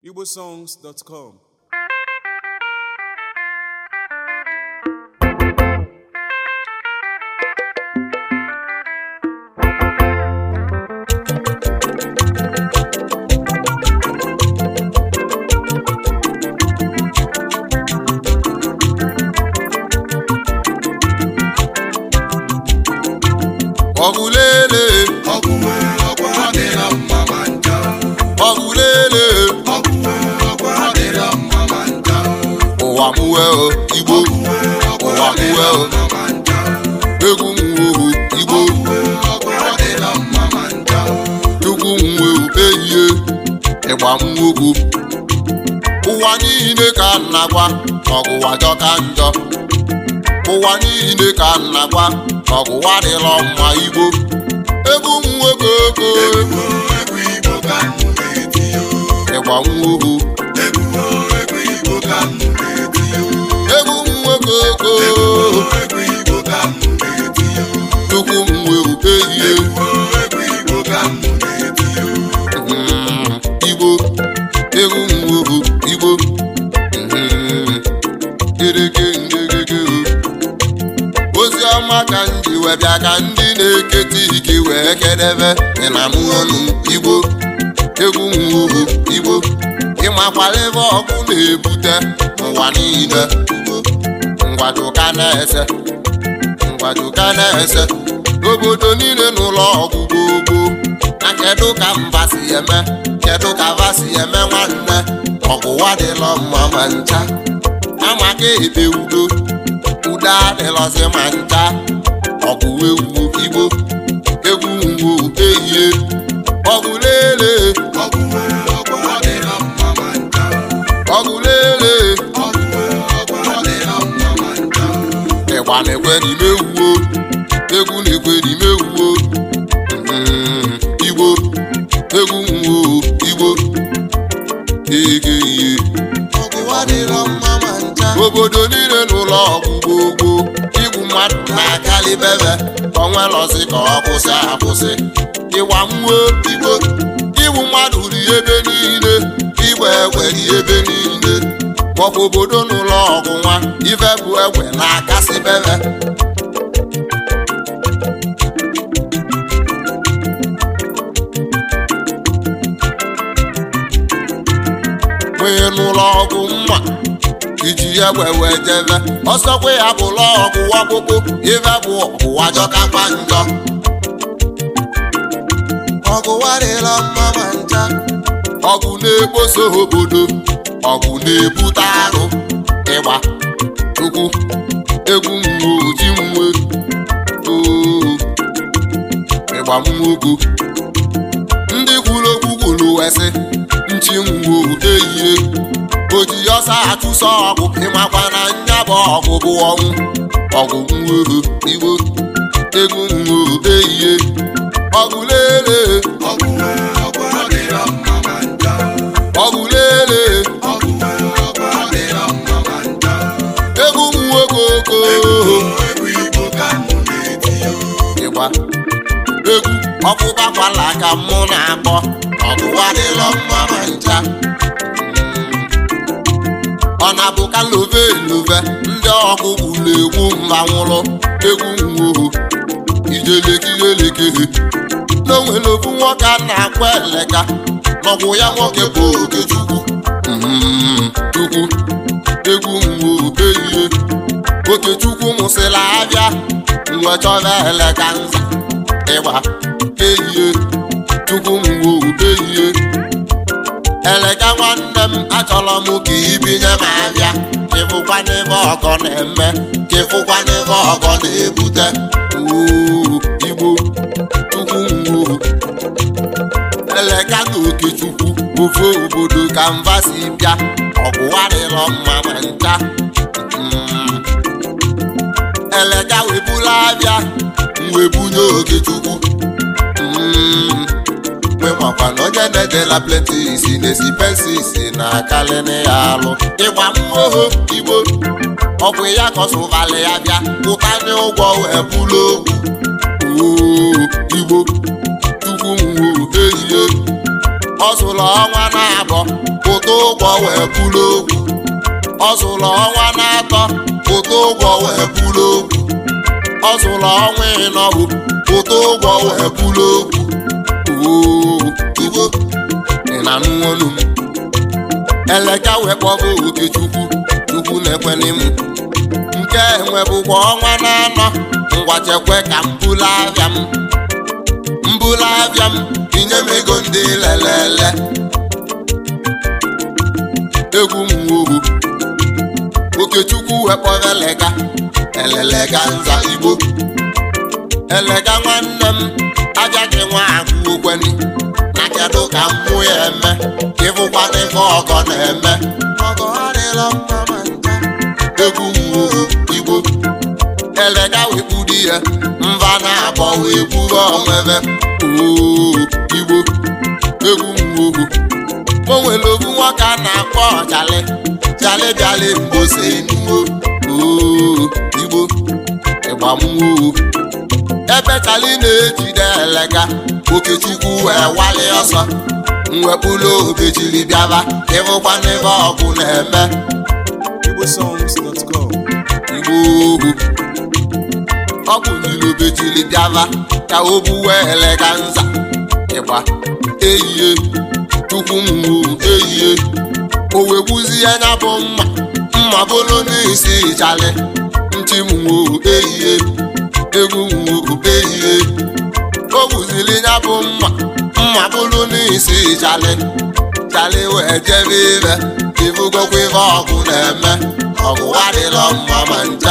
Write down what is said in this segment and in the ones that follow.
igbosongs.com ọgụlele ọgwụwe ọgwụ adịrọ mma ma ncha ọgụlele ọgwụwe ọgwụ adịrọ mma ma ncha ụwa mụwe o igbo ọgwụwe ọgwụ ụwa mụwe adịrọ o mma ma ncha egwu nwewu igbo ọgwụwe ọgwụ adịrọ mma ma ncha chukwu nwewu ehihie ịgba mwogwu ụwa niile ka m na-agwa ọgụwa jọka njọ ụwa niile ka m na-agwa ọgụwa dịrọ mma igbo egwu nwoke oko egwu egwu igbo ka m na-eti yo ịgba mwogwu egwu egwu igbo ka m na-eti yo egwu nwoke oko egwu egwu igbo ka m na-eti yo chukwu nwewu ehihie egwu egwu igbo ka m na-eti yo Mm, igbo egwu nwohu igbo Mhm. gerege ngegege o. ozi ọma ka m ji wee bịa ka ndị na-eketa ike wee kedebe ị na mụ ọnụ igbo egwu nwohu igbo ịmakwala ebe ọkụ na-ebute ụwa niile igbo ngwajuka na-ese ngwajuka na-ese obodo niile n'ụlọ ọgwụ gbogbo na kedu ka mba si eme kedu ka va si eme nwanne ọgwụwa dịlọ mma ma ncha amaka ebe udo udo adịlọzi ma ncha ọgwụ ewu igbo egwu ngwo ehihie ọgwụ lele ọgwụwe ọgwụ adịrọ mma ma ncha ọgwụ lele ọgwụwe ọgwụ adịrọ mma ma ncha ịgba na-ekwe n'ime ewuo egwu na-ekwe n'ime ewuo Mm, igbo egwu nwo igbo ege ihe obodo niile n'ụlọ ọgwụ gbogbo igwu mmadụ na-akalị bebe ka ọ nwelọzi ka ọ kwụsị akwụsị ịgba nwo igbo igwu mmadụ ri ebe niile igba egbe ri ebe niile maọbụ obodo n'ụlọ ọgwụ nwa ife bụ egbe na-akasị bebe nwee n'ụlọ ọgwụ mma iji egbe wee jebe ọsọkwa ya bụ ụlọ ọgwụ ọkpụkpụ ife bụ ọgwụwa jọkakwa njọ ọgwụwa dịla mma ma ncha ọgwụ na-ekposo obodo ọgwụ na-ebute arụ ịgba tukwu egwu mwe oji mwe oo ịgba mmogbo ndị kwuru okwu kwuru wesị nchi nwo ehihie oji ọsa achụsọ ọgwụ ịmakwa na nya bụ ọgwụ bụ ọnwụ ọgwụ nwoho igbo egwu nwo ehihie ọgwụ lele ọgwụwe ọgwụ adịrọ mma ma ncha ọgwụ lele ọgwụwe ọgwụ adịrọ mma ma ncha egwu nwoke oko egwu igbo ka m na-eti yo ịgba egwu ọkpụkpakwala ka mụ na-akpọ ọgụwa dịlọ mma ma ncha ọ na-abụ ka love love ndị ọgụgụ na-egwu mba nwụrụ egwu nwoho ijelekirelekere n'onwere ofu nwoke a na-akwa eleka n'ọgwụ ya nwoke bụ okechukwu Mhm, chukwu egwu nwoho ehihie okechukwu mụsịrị abịa mgbe chọba eleka nza ịgba ehihie chukwu mgbo ehihie eleka nwanne m achọrọ m ka ibinye m abịa ịfụkwa n'ebe ọgọ na-eme ka ịfụkwa n'ebe ọgọ na-ebute Oo, igbo chukwu mgbo eleka na okechukwu ofe obodo ka mba si bịa ọgwụwa dịrọ mma ma ncha Mm. eleka webula abịa mwebunye okechukwu Mm. mgbe makwa na onye na-ejela plenti isi na-esi pensi isi na akalịnị ya alụ ịgba mmụọ igbo ọ bụ ya ka ọsụvalị ya bịa pụtanye ụgwọ wee bụlụ okwu Oo, igbo chukwu nwo ehihie ọ zụrụ ọnwa na-abọ pụta ụgwọ wee kwuru okwu ọ zụrụ ọnwa na-atọ pụta ụgwọ wee kwuru okwu ọ zụrụ ọnwa ịnọ bụ pụta ụgwọ wee kwuru okwu oo igbo ị na-anụ olu m eleka wee kpọbụ okechukwu chukwu na-ekwene m nke enwe bụkwa ọnwa na-anọ ngwa chekwe ka m bulu abịa m mbulu abịa m tinye m ego ndị lelele egwu m ohu okechukwu wee kpọrọ elega elelega nza igbo elega nwanne m agaghị nwa agụ okweni na kedu ka mmụ ya eme ịfụkwana ife ọgọ na-eme ọgọ adịla mma ma ncha egwu mmụọ igbo elega wekpu di ya mba na-abọ wee buru onwebe oo igbo egwu mmụọ o nwere obu nwoke a na-akpọ ọchali chali bịali mgbose enuo oo igbo ịgbammoo ebe chali na-ejide elega okechukwu wee wali ọsọ mwepụla obejiri bịaba ịfụkwa n'ebe ọgụ na-eme igbosongs.com igbo ohu ọ bụ niile obejiri bịaba ka o buwe elega nza ịgba eyie tukwu mwu eyie o wee gbuzie anya bụ mma mma bụrụ n'isi chali ntị mwo eyie egwu mwo eyie o gbuziri ya bụ mma mma bụrụ n'isi chali chali wee jebe ibe ịbụgokwa ife ọgụ na-eme ọgụ adịla mma ma ncha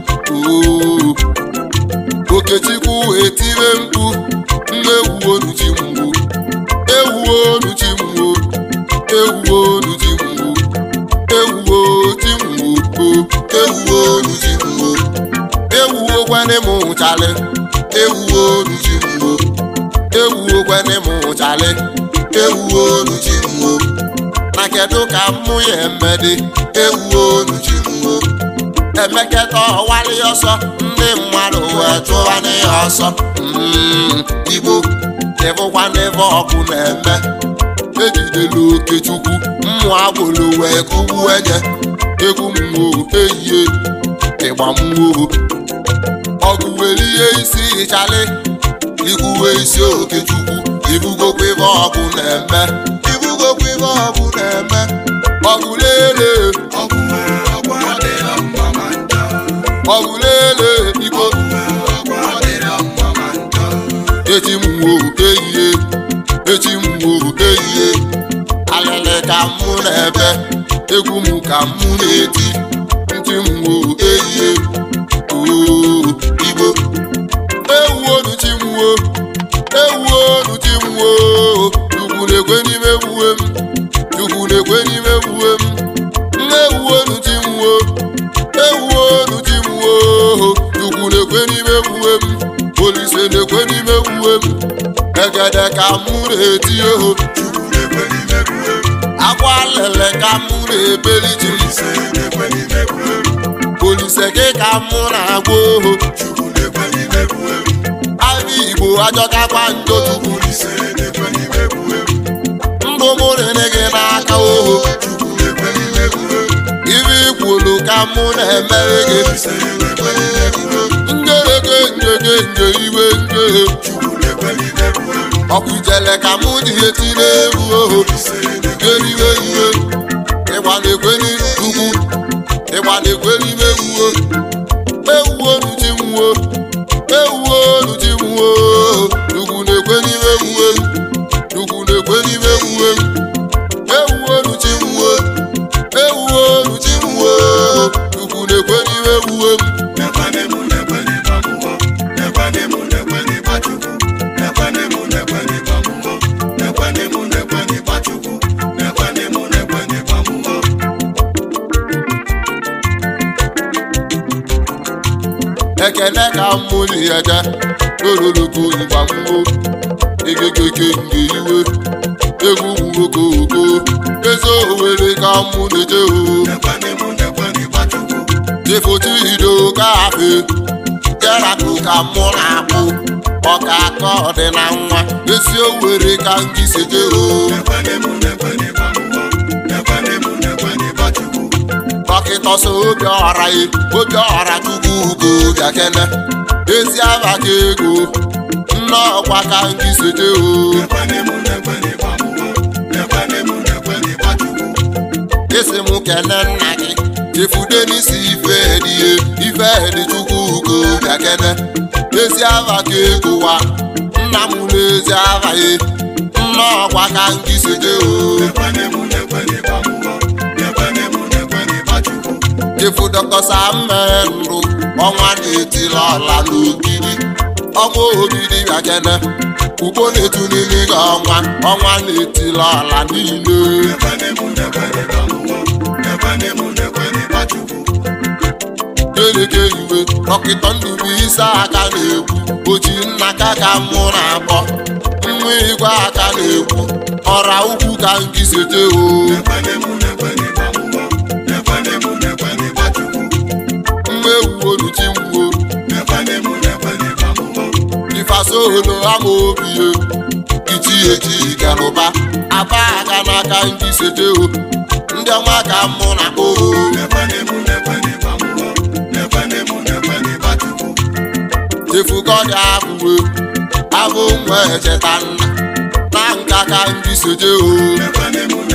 oo okechukwu wee tire mkpu nne ewu onu ji mgbu ewu onu ji mgbu ewu onu ji mgbu ewu ji mgbu ewu onu ji mgbu ewu okwene m chali ewu onu ji mgbu ewu okwene m chali ewu onu ji mgbu na kedu ka mmụ ya emedi ewu onu ji mgbu emeketa ọwali ọsọ ndị mmadụ wee chụwa n'ihe ọsọ Mm, igbo ịbụkwa n'ebe ọkụ na-eme ejidela okechukwu mmụ agboro wee kụgbu enye egwu mmụọ eyie ịgba mmụọ ọgụ were ihe isi ịchali ikwuwe isi okechukwu ibugokwa ibe ọgụ na-eme ibugokwa ibe ọgụ na-eme ọgụ lele ọgwụ nwere ọgwụ adịla mma ma ncha ọgụ lele igbo ọgwụ adịla mma ma ncha echi mwo eyie echi mwo eyie alele ka mụ na-ebe egwu m ka mụ na-eti ntị mwo eyie oo igbo ewu onu chi mwo ewu onu chi mwo chukwu na-ekwe n'ime ewuwe m chukwu na-ekwe n'ime ewuwe m nne ewu onu chi mwo ewu onu chi mwo chukwu na-ekwe n'ime ewuwe m olise na-ekwe n'ime ewuwe m egede ka mụ na-eti oho chukwu na-ekwe n'ime kwue akwa lele ka mụ na-ebeli ji m ise na-ekwe n'ime kwue olise gị ka mụ na-agwa oho chukwu na-ekwe n'ime kwue abịa igbo ajọkakwa njọ chukwu ise na-ekwe n'ime kwue ndụ mụ rere gị n'aka oho chukwu na-ekwe n'ime kwue ibe ikwulu ka mụ na-emere gị ise na-ekwe n'ime kwue njerege njege nje iwe njehe chukwu na-ekwe n'ime kwue ọkụ ijele ka mụ dị eti n'egwu oho ise na-ekwe geriwe iwe ịgba na-ekwe n'ugwu ịgba na-ekwe n'ime ewuo ewuo nuchi nwuo ewuo nuchi nwuo ugwu na-ekwe n'ime ewuwe m ugwu na-ekwe n'ime ewuwe m ewuo nuchi nwuo ewuo nuchi nwuo ugwu na-ekwe n'ime ewuwe m Nekwane mụ nekwe n'ịgba mmụọ nekwane mụ nekwe n'ịgba chukwu nekwane mụ nekwe n'ịgba mmụọ nekwane mụ nekwe n'ịgba chukwu nekwane mụ nekwe n'ịgba mmụọ ekene ka mmụli ede ololoko mgbamgbo egegege nge iwe egwu nwoke oko eze owere ka mụ na-eje o nekwane mụ nekwe n'ịgba chukwu Ifoti ido kafe Jeraku ka mụ na-akpụ ọka aka ọ dị na nwa esi owere ka ngị seje o dọkịta so obi ọra ya obi ọra chukwu ugo bịakene ezi aba ka ego nne ọkwa ka ngị seje o isi m kene nna gị chefude n'isi ife edie ife edi chukwu ugo bịakene ezi aba ka ego wa nna m n'ezi aba ya nne ọkwa ka ngị seje o chefu dọkịta sammendụ ọnwa na-etili ọla n'ogidi ọnwa ogidi bịakene ugbo na-etu n'ime gị ọnwa ọnwa na-etili ọla niile keleke iwe dọkịta ndụbụ isi aka na-ekwu oji nna ka ka mụ na-akpọ nwa igwe aka na-ekwu ọra ukwu ka nkisete o mma ewu oluchi mgbuo ifasolo ama obi ye iti eji galụba aba aga n'aka nkisete o ndị ọma ka mụ na oo chefugọdị abụwe abụ nwa echeta nna na nka ka ndị soje o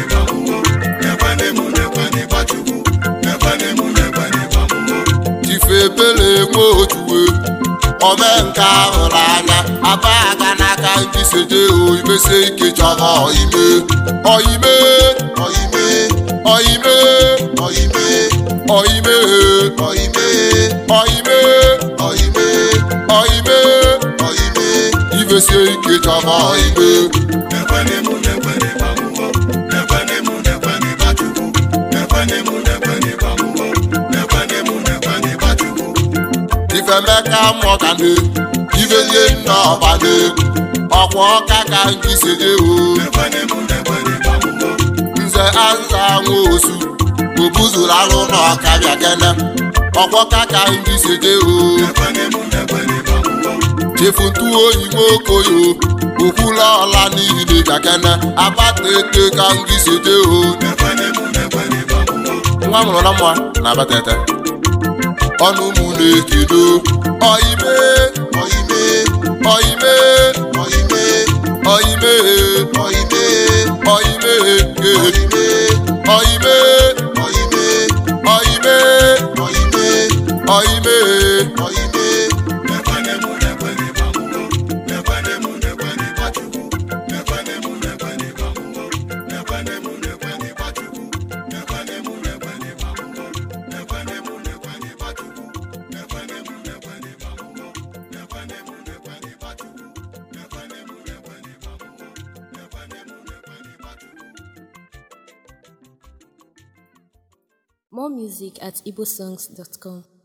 chife ebele nwe otuwe omenka hụrụ anya aba aga n'aka ndị soje o imesi ike chọrọ ime ọime ọime ọime ọime ọime ọime ọime ọime ọime ọime ibesie ike chọrọ ime ifemeka mọgane ibelie nna ọbane ọkwa ọka ka ndị seje o nze aza nwa osu obuzuru alụ n'ọka bịa kene ọkwọka ka ndị seje o chefu ntu oyi nwokoyo okwula ọla niile gakene abata ete ka ndị seje o nwa mụrụ na mma na abata ete ọnụ mụ na-ekedo ọime ọime ọime ọime ọime ọime ọime ọime ọime ọime ọime ọime ọime ọime More music at igbosongs.com.